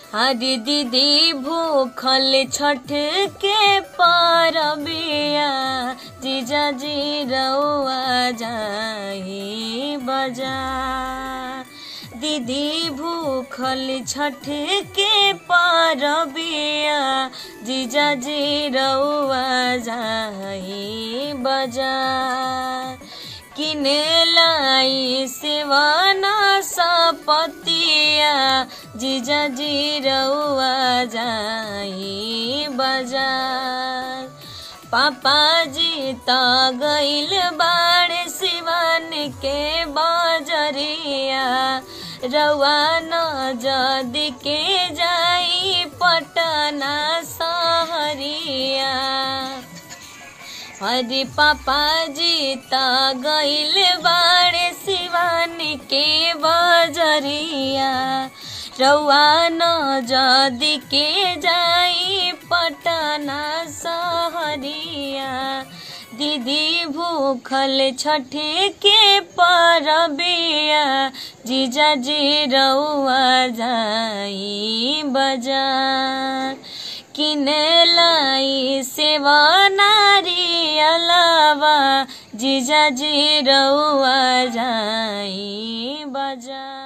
हरी दीदी भूखल छठ के परबिया जीजा जी रउआ जाही बजार दीदी भूखल छठ के परबिया जीजा जी रउआ जाही बजार किने लाई सेवाना सपतिया जीजा जी रउआ जाई बजार पापा जी त गइल बाड़े सिवन के बजरिया रउआ न जदी के जाई पटना सहरिया हरी पापा जी त गइल बाड़े शिवानी के बजरिया रउआ न जदी के जाई पटना सहरिया दीदी भूखल छठे के परबिया जीजा जी रउआ जाई बजार किने लाई सेवा नारी अलावा जीजा जी रउआ जाई बजार